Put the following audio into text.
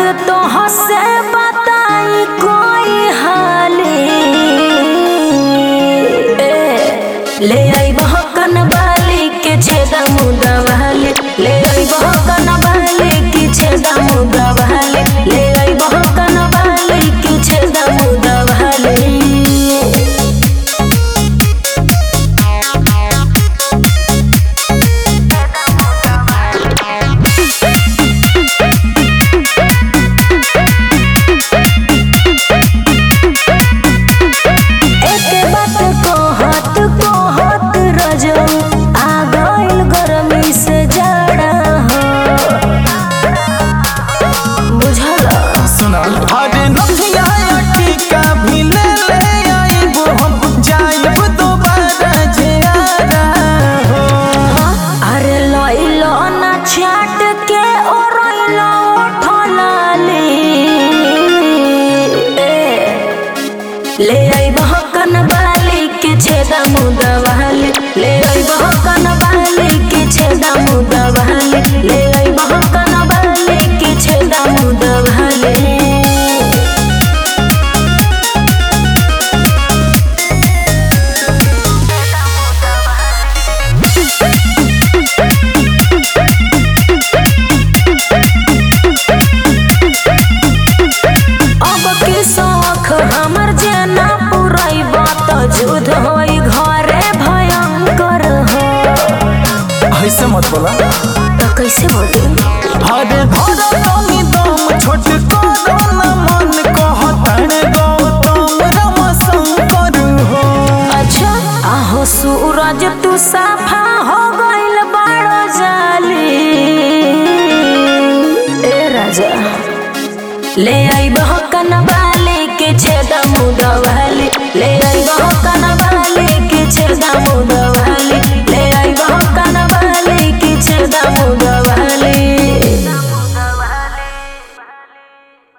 तो हसे बताई कोई हाली ए, ले आई बहकन बाली के छेदा मुदा वाली ले आई बहकन बाली के छेदा मुदा वाली ले आई बहकन बाली के छेदा मुदा वाली एके बात कहत कहत रजो आ गइल गरमी से जाड़ा हो बुझल सुना अरे नथिया टीका भी ले ले आइब हम जाइब दोबारा जे आरा हो अरे लइलो ना छाट के ओरइलो ठलाली ले आई बहकन बाली के छेदा मुदा वाली ले आई बहकन बाली के छेदा मुदा वाली ले आई बहकन बाली के छेदा मुदा वाली अब के शौख हमर जेना पुरैब त जुध होई घरे भयंकर हो ऐसे मत बोला त कैसे बोली अरे धर तनी दम छोट करो न मन कहतन गौतम रम शंकर हो अच्छा आहो सूरज तू साफा हो गइल बड़ो जाली ए राजा ले आई बहकन बाली के छेदा मुदा वाली ले आई बहकन बाली के छेदा मुदा वाली ले आई बहकन बाली के छेदा मुदा वाली